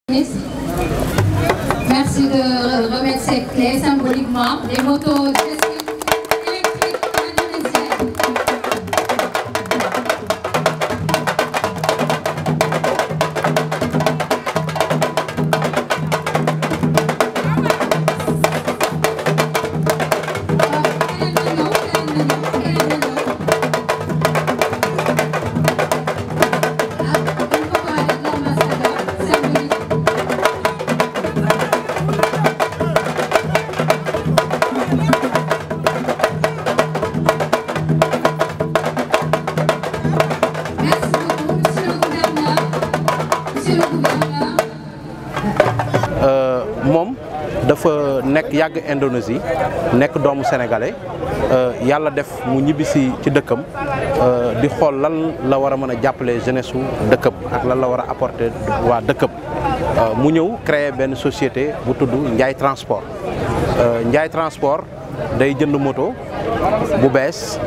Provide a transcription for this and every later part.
Merci de remettre ces clés symboliquement. Les motos électriques indonésiennes. Merci beaucoup, monsieur le gouverneur. Monsieur le gouverneur. moom dafa nekk yàgg Indonésie nekk doomu sénégalais yàlla def mu ñibbisi ci dëkkam di xool lan la war a mën a jàppale jeunesse su dëkkam ak lan la war a apporter waa dëkkam mu ñëw créer benn société bu tudd Ndiaye transport Ndiaye transport day jënd moto bu bees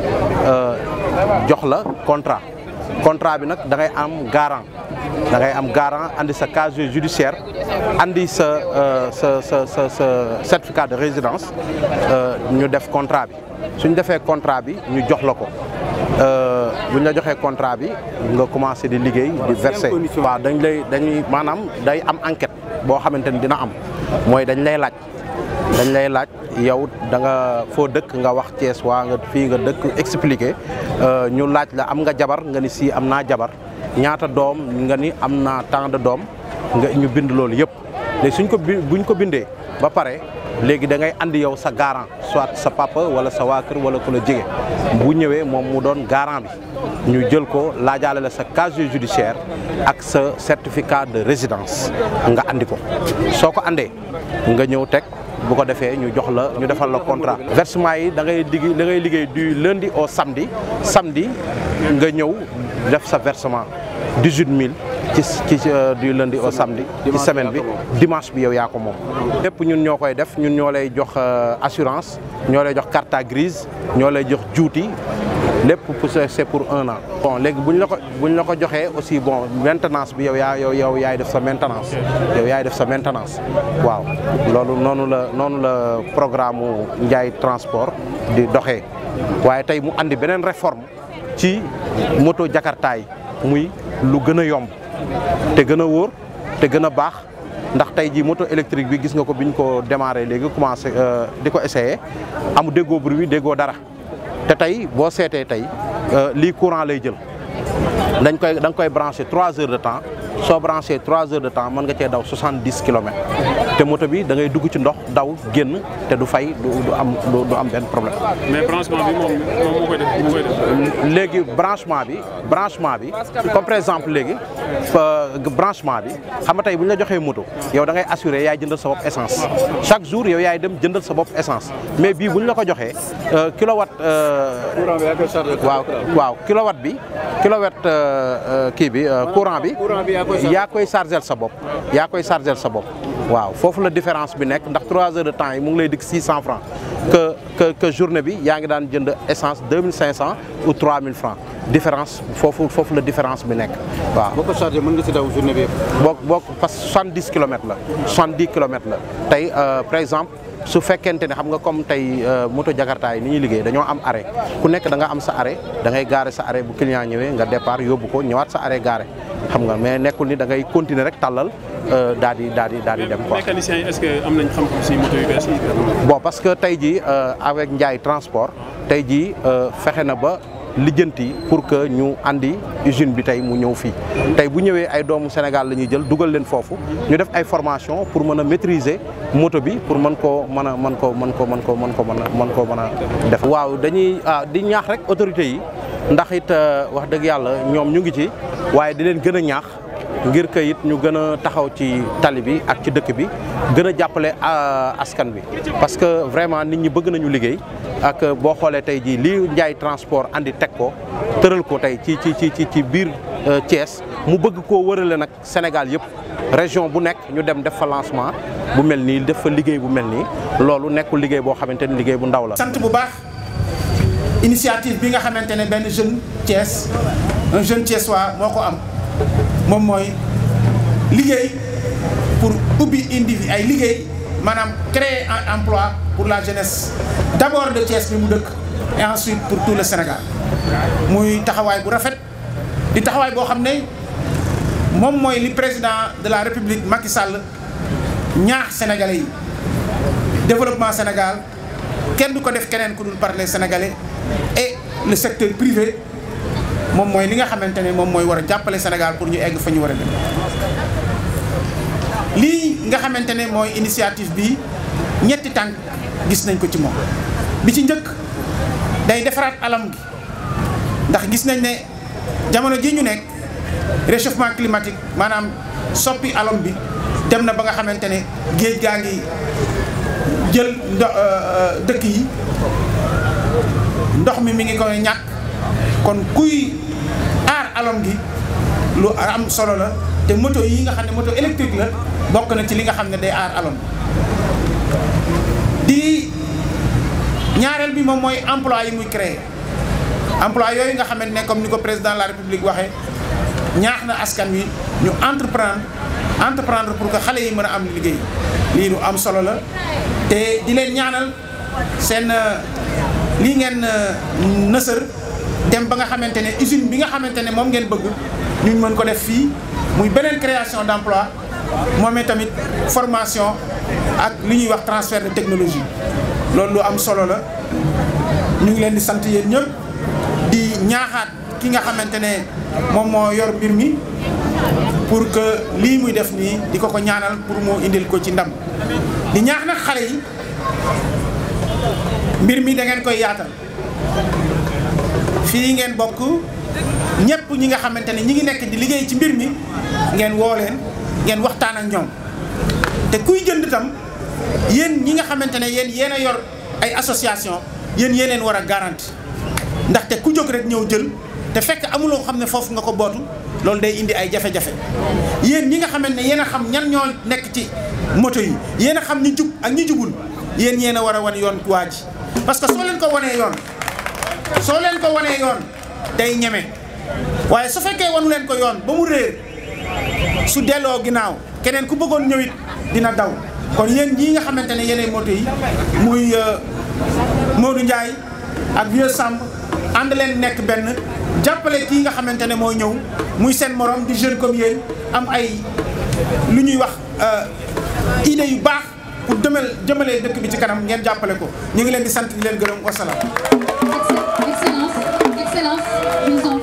jox la contrat contrat bi nag da ngay am garant da ngay am garant andi sa casier judiciaire andi sa sa sa sa sa certificat de résidence ñu def contrat bi suñ defee contrat bi ñu jox la ko buñ la joxee contrat bi nga commencé di liggéey di verser waaw dañ lay dañuy maanaam day am enquête boo xamante ni dina am mooy dañ lay laaj dañ lay laaj yow da nga foo dëkk nga wax Thiès waa nga fii nga dëkk expliqué ñu laaj la am nga jabar nga ni si am naa jabar ñaata doom nga ni am naa tant de doom nga ñu bind loolu yëpp léegi suñ ko bi buñ ko bindee ba pare léegi da ngay andi yow sa garant soit sa papa wala sa waa kër wala ku la jege bu ñëwee moom mu doon garant bi ñu jël ko laajaale la sa casier judiciaire ak sa certificat de résidence nga andi ko soo ko andee nga ñëw teg bu ko defee ñu jox la ñu defal la contrat versement yi da ngay liggéey da ngay liggéey du lundi au samedi samedi nga ñëw def sa versement 18000 ci ci du lundi au samedi ci semaine bi dimanche bi yow yaa ko moom lépp ñun ñoo koy def ñun ñoo lay jox assurance ñoo lay jox carte grise ñoo lay jox juuti lépp pour c'est pour un an bon léegi bu ñu la ko bu ñu la ko joxee aussi bon maintenance bi yow yaa yow yow yaay def sa maintenance yow yaay def sa maintenance waaw loolu noonu la noonu la programme mu Ndiaye transport di doxee waaye tey mu andi beneen réforme ci moto Jakarta yi muy lu gën a yomb te gën a wóor te gën a baax ndax tey jii moto électrique bi gis nga ko bi ñu ko démarré léegi commencé di ko essayé amu déggoo bruit déggoo dara te tey boo seetee tey lii courant lay jël dañ koy da nga koy branché trois heures de temps soo branché trois heures de temps mën nga cee daw soixante dix kilomètres te moto bi da ngay dugg ci ndox daw génn te du fay du du am du am benn problème. mais branchement bi moom moom moo koy def moo koy def. léegi branchement bi branchement bi comme par exemple léegi branchement bi xam nga tey bu ñu la joxee moto yow da ngay assuré yaay jëndal sa bopp essence chaque jour yow yaay dem jëndal sa bopp essence mais bii bu ñu la ko joxee kilowatt. waaw waaw kilowatt bi kilowatt kii bi courant bi. yaa koy chargel sa bopp yaa koy chargel sa bopp waaw foofu la différence bi nekk ndax 3 heures de temps yi mu ngi lay dikk 600 francs que que que journée bi yaa ngi daan jënd essence 2500 ou 3000 francs différence foofu foofu la différence bi nekk waaw. boo ko chargé mën nga si daw journée bi yëpp. boo boo parce que 70 kilomètres la 70 kilomètres la tey par exemple. su fekkente ne xam nga comme tey moto Jakarta yi ni ñuy liggéey dañoo am arrêt ku nekk da nga am sa arrêt da ngay gaare sa arrêt bu client ñëwee nga départ yóbbu ko ñëwaat sa arrêt gaare xam nga mais nekkul ni da ngay continuer rek tàllal daal di daal di daal di dem quoi. mécaniciens yi est-ce que am nañ xam-xam si moto yu bees yi. bon parce que tey jii avec Ndiaye transport tey jii fexe na ba lijjanti pour que ñu andi usine bi tey mu ñëw fii tey bu ñëwee ay doomu Sénégal la ñuy jël dugal leen foofu ñu def ay formation pour mën a maîtriser moto bi pour mën koo mën a mën koo mën ko mën ko mën ko mën a mën koo mën a def. waaw dañuy ah di ñaax rek autorités yi ndax it wax dëgg yàlla ñoom ñu ngi ci waaye di leen gën a ñaax. ngir que it ñu gën a taxaw ci tali bi ak ci dëkk bi gën a jàppale askan bi parce que vraiment nit ñi bëgg nañu liggéey ak boo xoolee tey jii lii Ndiaye transport andi teg ko tëral ko tey ci ci ci ci biir Thiès mu bëgg koo wërale nag Sénégal yëpp région bu nekk ñu dem def fa lancement bu mel nii def fa liggéey bu mel nii loolu nekkul liggéey boo xamante ni liggéey bu ndaw la. sant bu baax initiative bi nga xamante ne benn jeune Thiès un jeune Thiessois moo ko am moom mooy liggéey ubbi indi fi ay liggéey maanaam créer un emploi pour la jeunesse d'abord de Thiès bi mu dëkk et ensuite pour tout le Sénégal muy taxawaay bu rafet di taxawaay boo xam ne moom mooy li président de la République Macky Sall ñaax sénégalais yi développement Sénégal kenn du ko def keneen ku dul par les sénégalais et le secteur privé moom mooy li nga xamante ne moom mooy war a jàppale Sénégal pour ñu egg fa ñu war a dem lii nga xamante ne mooy initiative bi ñetti tànk gis nañ ko ci moom bi ci njëkk day defaraat alam gi ndax gis nañ ne jamono ji ñu nekk réchauffement climatique maanaam soppi alam bi dem na ba nga xamante ne géej gaa ngi jël ndo dëkk yi ndox mi mi ngi koy ñàkk kon kuy aar alam gi lu am solo la te moto yi nga xam ne moto électrique la bokk na ci li nga xam ne day aar alam di ñaareel bi moom mooy emploi yi muy créer emploi yooyu nga xamante ne comme ni ko président de la république waxee ñaax na askan wi ñu entreprendre entreprendre pour que xale yi mën a am liggéey lii lu am solo la te di leen ñaanal seen lii ngeen nësër dem ba nga xamante ne usine bi nga xamante ne moom ngeen bëgg ñu mën ko def fii muy beneen création d'emploi moomee tamit formation ak li ñuy wax transfert de technologie loolu lu am solo la ñu ngi leen di sant yéen ñëpp di ñaaxaat ki nga xamante ne moom moo yor mbir mi pour que lii muy def nii di ko ko ñaanal pour mu indil ko ci ndam di ñaax nag xale yi mbir mi da ngeen koy yaatal fii ngeen bokk ñëpp ñi nga xamante ne ñi ngi nekk di liggéey ci mbir mi ngeen woo leen ngeen waxtaan ak ñoom te kuy jënd tam yéen ñi nga xamante ne yéen yéen a yor ay association yéen yéen leen war a garanti ndaxte ku jóg rek ñëw jël te fekk amuloo xam ne foofu nga ko bootu loolu day indi ay jafe-jafe yéen ñi nga xamante ne yéen a xam ñan ñoo nekk ci moto yi yéen a xam ñi jug ak ñi jugul yéen yéen a war a wan yoon waa ji parce que soo leen ko wanee yoon soo leen ko wanee yoon day ñeme waaye su fekkee wanu leen ko yoon ba mu réer su delloo ginnaaw keneen ku bëggoon ñëwit dina daw kon yéen ñii nga xamante ne yeneen moto yi muy Modou Ndiaye ak Vieux Samb ànd leen nekk benn jàppale kii nga xamante ne moo ñëw muy seen morom di jeune comme yéen am ay lu ñuy wax idée yu baax pour demal jëmalee dëkk bi ci kanam ngeen jàppale ko ñu ngi leen di sant di leen gërëm wasalaam. Excellence, excellence, nous en